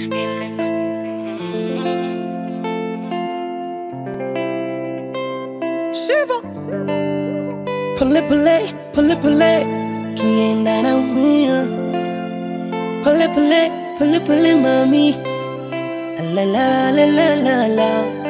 Shiva. Pole pole, pole pole, kienda na umia. Pole pole, pole pole mami. La la la la la la.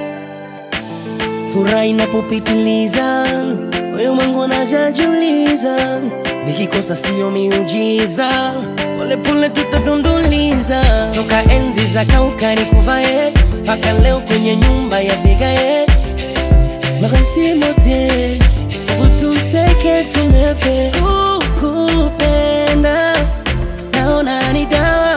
Furaha inapopitiliza, moyo wangu najajiuliza, nikikosa sio miujiza, pole pole tutadunduliza. Toka enzi za kauka nikuvae, mpaka leo kwenye nyumba ya vigae Merci mote utuseke tumefe kukupenda naona ni dawa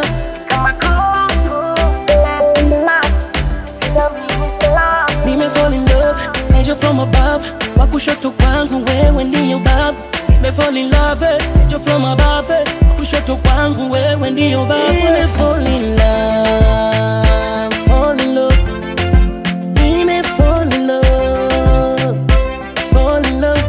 nime fall in love angel from above wa kushoto kwangu wewe ndiyo bavu nime fall in love angel from above wa kushoto kwangu wewe ndiyo bavu nime fall in love fall in love nime fall in love fall in love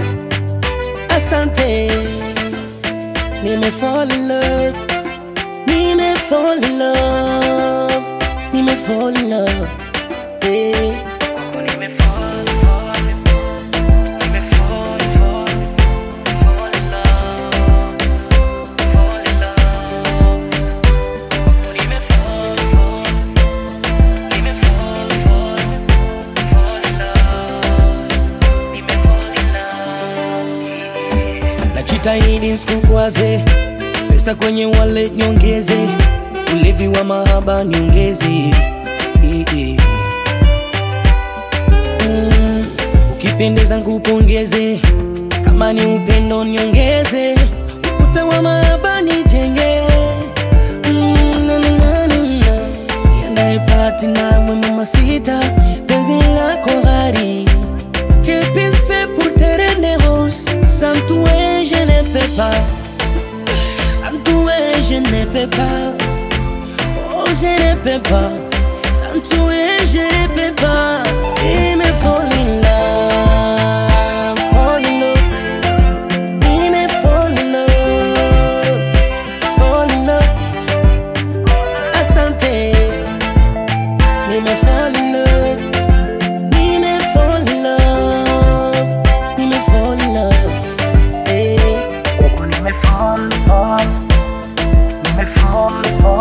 asante nime fall in love nime fall in love nime fall in love yeah. najitahidi nsikukwaze pesa kwenye wale nyongeze ulevi wa mahaba nyongeze Eh, eh. Mm, ukipendeza nkupongeze kama ni upendo nyongeze ukuta wa mahaba nijenge Mm, na, na, na, na, na. niandae pati nawe mama sita penzi lako ghari Que puis-je faire pour te rendre rose Sans toi je ne peux pas Sans toi je ne peux pas Oh je ne peux pas Sans toi je ne peux pas Il me fall in love Fall in love Il me fall in love Fall in love Asante Il me fall in love Ni me fall in love, ni me fall in love. Hey. Ni me fall, fall, ni me fall, fall.